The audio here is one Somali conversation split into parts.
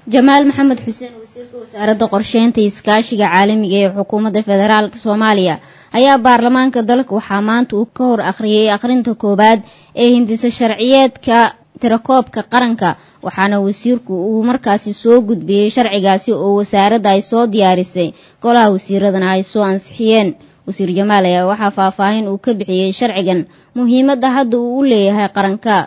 jamaal maxamed xuseen wasiirka wasaaradda qorsheynta iskaashiga caalamiga ee xukuumadda federaalk soomaaliya ayaa baarlamaanka dalka waxaa maanta uu ka hor akhriyay akhrinta koowaad ee hindisa sharciyeedka tirakoobka qaranka waxaana wasiirku uu markaasi soo gudbiyey sharcigaasi oo wasaaradda ay soo diyaarisay golaha wasiiradana ay soo ansixiyeen wasiir jamaal ayaa waxaa faahfaahin uu ka bixiyey sharcigan muhiimadda hadda uu u leeyahay qaranka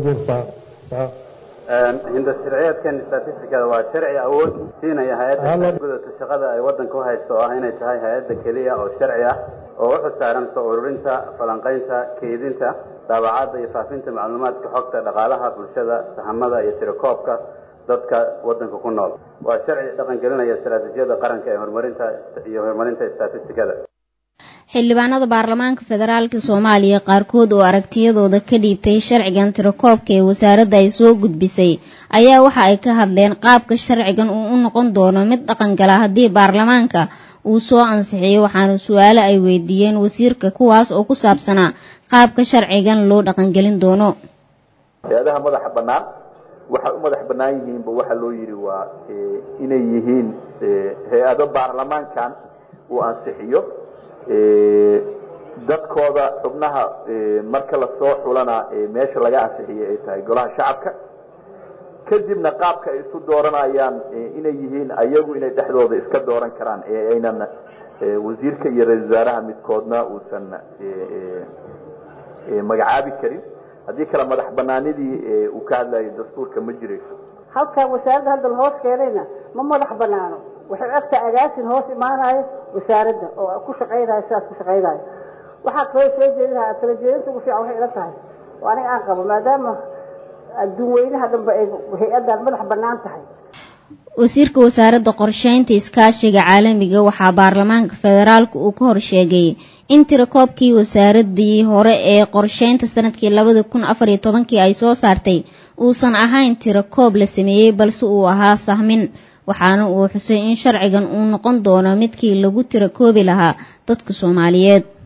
hinda sharciyeedkan statisticada waa sharci awood siinaya hay-adda gudata shaqada ay waddanka u haysto oo ah inay tahay hay-adda keliya oo sharci ah oo u xusaaran soo ururinta falanqaynta keydinta daabacadda iyo faafinta macluumaadka xogta dhaqaalaha bulshada sahamada iyo tirakoobka dadka waddanka ku nool waa sharci dhaqangelinaya istaraatiijiyada qaranka ee horumarinta iyo horumarinta statisticada xildhibaanada baarlamaanka federaalk soomaaliya qaarkood oo aragtiyadooda ka dhiibtay sharcigan tirakoobka ee wasaaradda ay soo gudbisay ayaa waxa ay ka hadleen qaabka sharcigan uu u noqon doono mid dhaqangala haddii baarlamaanka uu soo ansixiyo waxaana su-aale ay weydiiyeen wasiirka kuwaas oo ku saabsanaa qaabka sharcigan loo dhaqangelin doono hay-adaha madaxa bannaan waxay u madax bannaan yihiinba waxaa loo yidhi waa inay yihiin hay-ado baarlamaankan uu ansixiyo dadkooda xubnaha marka lasoo xulana meesha laga ansixiyo ay tahay golaha shacabka kadibna qaabka ay isu dooranayaan inay yihiin ayagu inay dhexdooda iska dooran karaan ee aynan wasiirka iyo ra-isul wasaaraha midkoodna uusan magacaabi karin haddii kale madax banaanidii uu ka hadlayo dastuurka ma jirayso halkaa wasaaradda hadda lahoos keenayna ma madax banaano waxay ogtahay agaasin hoos imaanayo wasaaradda oo ku shaqaynayo sidaas ku shaqaynayo waxaa kaloo soo jeedinaha tala jeedinta ugu fiican waxay ila tahay oo aniga aan qabo maadaama adduun weynaha dhanba ay hay-addan madax bannaan tahay wasiirka wasaaradda qorsheynta iskaashiga caalamiga waxaa baarlamaanka federaalka uu ka hor sheegay in tirakoobkii wasaaradii hore ee qorsheynta sanadkii labada kun afar iyo tobankii ay soo saartay uusan ahayn tirakoob la sameeyey balse uu ahaa sahmin waxaana uu xusay in sharcigan uu noqon doono midkii lagu tirakoobi lahaa dadka soomaaliyeed